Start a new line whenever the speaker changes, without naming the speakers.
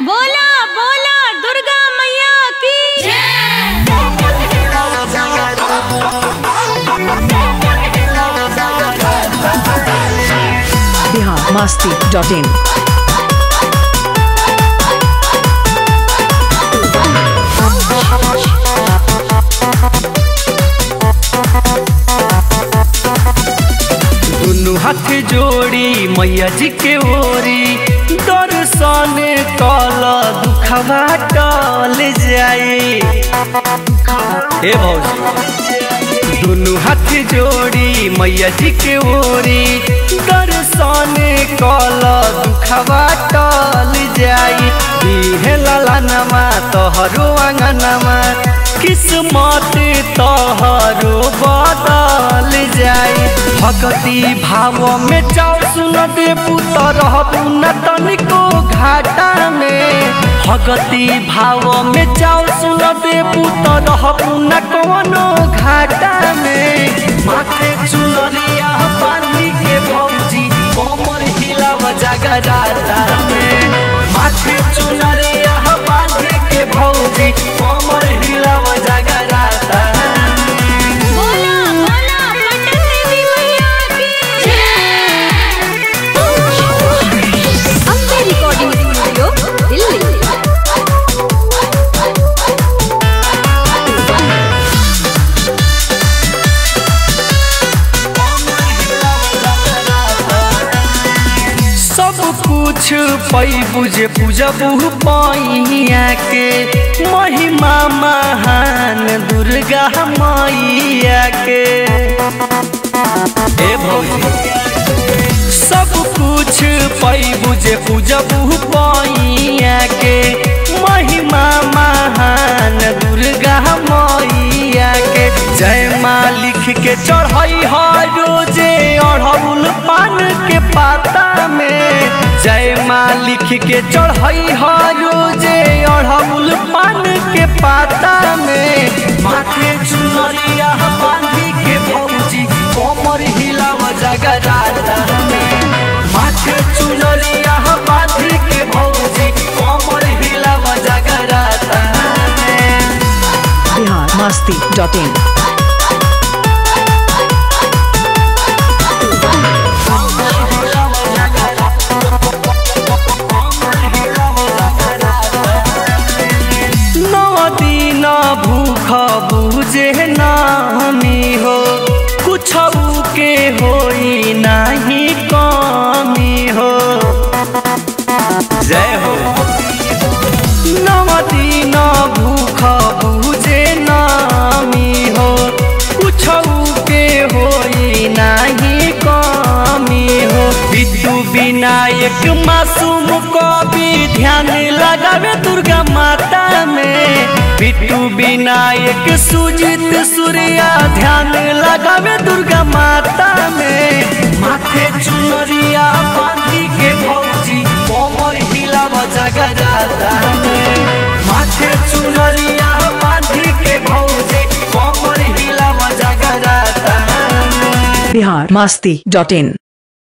बोला बोला दुर्गा मैया की
बिहार मास्ती डॉट इन
दुनु हाथ जोड़ी मैया जी के ओरी दर्शन कल दुखवा टल जाए हे भौजी दुनु हाथ जोड़ी मैया जी के ओरी दर्शन कल दुखवा टल जाई दिहे ललनमा तोहरो आंगनमा किस्मत तोहरो बदल जाई भगती भाव में चाव सुन दे पुतर न तनिको घाटा में भगती भाव में चाव सुन दे पुतर न कवनो घाटा में माथे चुनरिया पानी के भौजी कोमर हिलाव जगराता में माथे चुनरिया पानी के भौजी कोमर हिलाव जगराता में
बोला बोला पटन देवी मैया की
अम्बे रिकॉर्डिंग स्टूडियो दिल्ली
सब कुछ पई बुझे पूजबू पैया के महिमा महान दुर्गा मैया के हे भौजी सब कुछ पई बुझे पूजबू पैया के महिमा महान दुर्गा मैया के जय माँ लिख के चढ़ई है रोजे अढ़ौल पान के पाता में जय माँ लिख के चढ़ई है रोजे अढ़ौल पान के पाता में माथे चुनरिया बांधी के भौजी कोमर हिलाव जगराता में माथे चुनरिया बांधी के भौजी कोमर हिलाव जगराता में
बिहार मास्ती डॉट इन
नौ दिन भूख बुझे नामी हो कुछ के होई नहीं कमी हो जय हो नौ दिन भूख बुझे नामी हो कुछ के होई नहीं कमी हो बिट्टू विनायक मासूम को भी ध्यान लगावे दुर्गा माता में बिट्टू विनायक सुजित सूर्या ध्यान लगावे दुर्गा माता में माथे चुनरिया बांधी के भौजी कोमर हिलाव जगराता में माथे चुनरिया बांधी के भौजी कोमर हिलाव जगराता में
बिहार मास्ती डॉट इन